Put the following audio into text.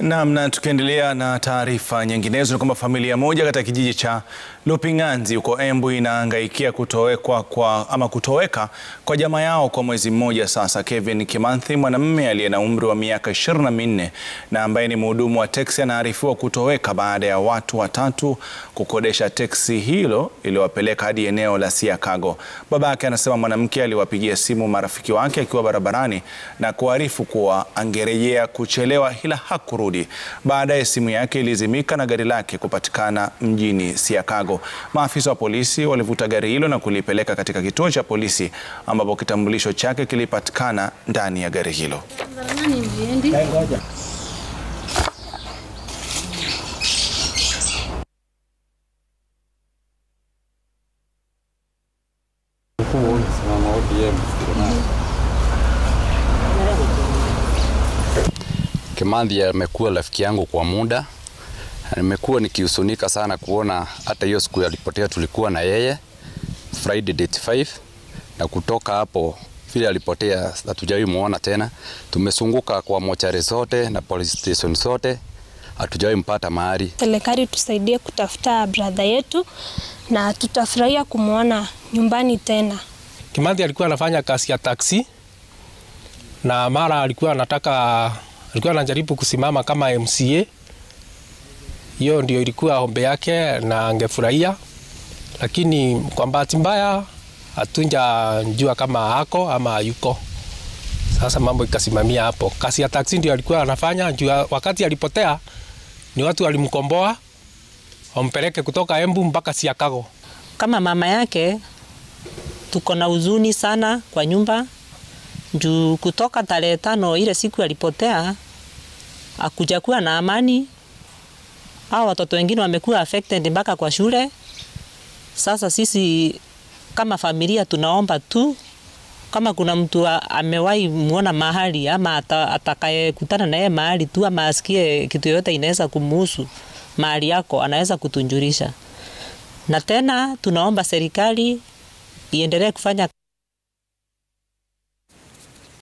Naam, na tukiendelea na taarifa nyinginezo ni kwamba familia moja katika kijiji cha Luping'anzi huko Embu inahangaikia kutowekwa kwa ama kutoweka kwa jamaa yao kwa mwezi mmoja sasa. Kevin Kimanthi, mwanamume aliye na umri wa miaka ishirini na minne na ambaye ni mhudumu wa teksi, anaarifiwa kutoweka baada ya watu watatu kukodesha teksi hilo iliyowapeleka hadi eneo la Siakago. Babake anasema mwanamke aliwapigia simu marafiki wake akiwa barabarani na kuarifu kuwa angerejea kuchelewa ila hakurudi. Baadaye simu yake ilizimika na gari lake kupatikana mjini Siakago. Maafisa wa polisi walivuta gari hilo na kulipeleka katika kituo cha polisi ambapo kitambulisho chake kilipatikana ndani ya gari hilo. Kimanthi amekuwa rafiki yangu kwa muda. Nimekuwa nikihusunika sana kuona hata hiyo siku alipotea tulikuwa na yeye Friday date 5 na kutoka hapo vile alipotea hatujawahi muona tena. Tumesunguka kwa mochari zote na police station zote hatujawahi mpata mahali. Serikali tusaidie kutafuta brother yetu na tutafurahia kumwona nyumbani tena. Kimanthi alikuwa anafanya kazi ya taksi na mara alikuwa anataka alikuwa anajaribu kusimama kama MCA. Hiyo ndio ilikuwa ombe yake na angefurahia, lakini kwa bahati mbaya hatunjajua kama ako ama yuko. Sasa mambo ikasimamia hapo. Kazi ya taksi ndio alikuwa anafanya juu wakati alipotea ni watu walimkomboa wampeleke kutoka Embu mpaka Siakago. Kama mama yake tuko na huzuni sana kwa nyumba juu kutoka tarehe tano ile siku alipotea akuja kuwa na amani. Hao watoto wengine wamekuwa affected mpaka kwa shule. Sasa sisi kama familia tunaomba tu kama kuna mtu amewahi muona mahali ama atakayekutana na yeye mahali tu ama asikie kitu yoyote inaweza kumuhusu mahali yako, anaweza kutunjulisha. Na tena tunaomba serikali iendelee kufanya